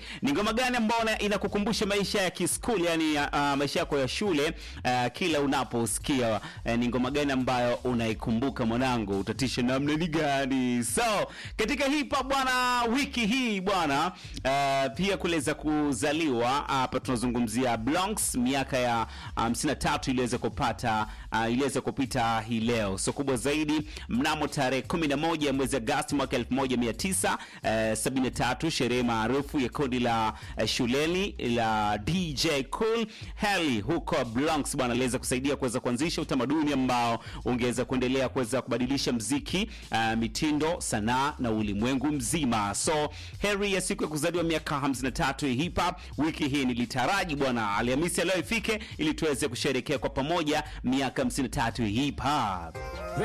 ni ngoma gani ambayo inakukumbusha maisha ya kiskuli, yani uh, maisha yako ya shule uh, kila unaposikia uh, ni ngoma gani ambayo unaikumbuka mwanangu, utatisha namna ni gani? So katika hip hop bwana, wiki hii bwana, uh, pia kuweza kuzaliwa hapa, tunazungumzia Bronx, miaka ya 53 um, iliweza kupata uh, iliweza kupita hii leo. So kubwa zaidi, mnamo tarehe 11 ya mwezi Agosti mwaka 1973 sherehe maarufu ya kundi la uh, shuleni la DJ Cool Herc huko Bronx bwana aliweza kusaidia kuweza kuanzisha utamaduni ambao ungeweza kuendelea kuweza kubadilisha mziki uh, mitindo, sanaa na ulimwengu mzima. So heri ya siku ya kuzaliwa miaka 53 ya hip hop. Wiki hii nilitaraji bwana Alhamisi leo ifike ili tuweze kusherehekea kwa pamoja miaka 53 ya hip hop.